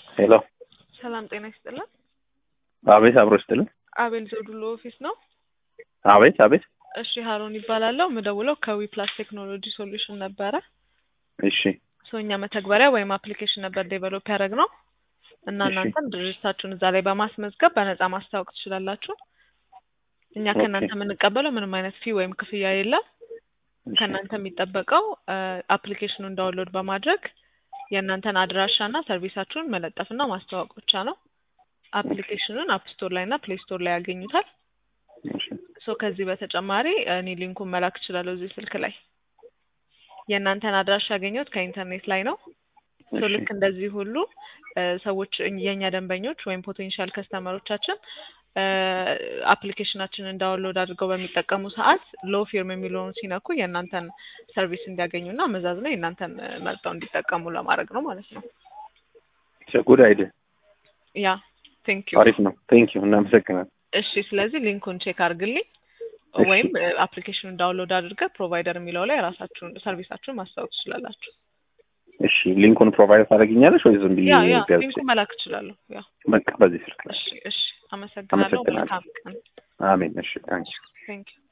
ሄሎ ሰላም ጤና ይስጥልን። አቤት፣ አብሮ ይስጥልን። አቤል ዘውዱሎ ኦፊስ ነው። አቤት፣ አቤት። እሺ ሀሮን ይባላለሁ። ምደውለው ከዊ ፕላስ ቴክኖሎጂ ሶሉሽን ነበረ። እሺ፣ ሶ እኛ መተግበሪያ ወይም አፕሊኬሽን ነበር ዴቨሎፕ ያደረግ ነው እና እሺ። እናንተም ድርጅታችሁን እዛ ላይ በማስመዝገብ በነፃ ማስታወቅ ትችላላችሁ። እኛ ኦኬ። ከእናንተ የምንቀበለው ምንም አይነት ፊ ወይም ክፍያ የለም። እሺ፣ ከእናንተ የሚጠበቀው አፕሊኬሽኑን ዳውንሎድ በማድረግ የእናንተን አድራሻና ሰርቪሳችሁን መለጠፍና ማስተዋወቅ ብቻ ነው። አፕሊኬሽኑን አፕ ስቶር ላይ እና ፕሌይ ስቶር ላይ ያገኙታል። እሺ። ሶ ከዚህ በተጨማሪ እኔ ሊንኩን መላክ እችላለሁ እዚህ ስልክ ላይ። የእናንተን አድራሻ ያገኘሁት ከኢንተርኔት ላይ ነው። ሶ እሺ፣ ልክ እንደዚህ ሁሉ እ ሰዎች እኝ- የእኛ ደንበኞች ወይም ፖቴንሻል ከስተመሮቻችን አፕሊኬሽናችንን ዳውንሎድ አድርገው በሚጠቀሙ ሰዓት ሎ ፊርም የሚለውን ሲነኩ የእናንተን ሰርቪስ እንዲያገኙና መዛዝነው የእናንተን እ መርጠው እንዲጠቀሙ ለማድረግ ነው ማለት ነው። ጉድ አይዲያ፣ ያ ቴንክ ዩ። አሪፍ ነው። ቴንክ ዩ፣ እናመሰግናለን። እሺ፣ ስለዚህ ሊንኩን ቼክ አድርግልኝ እሺ። ወይም አፕሊኬሽኑን ዳውንሎድ አድርገህ ፕሮቫይደር የሚለው ላይ ራሳችሁን ሰርቪሳችሁን ማስታወቅ ትችላላችሁ። እሺ፣ ሊንኩን ፕሮቫይድ ታደርጊኛለሽ ወይ ዝም ብዬ ያ ያ ገብቼ? ሊንኩን መላክ እችላለሁ። ያ በቃ በዚህ ስልክ ላይ። እሺ፣ እሺ፣ አመሰግናለሁ። አመሰግናለሁ። መልካም ቀን። አሜን። እሺ፣ ታንኪ ቴንክ ዩ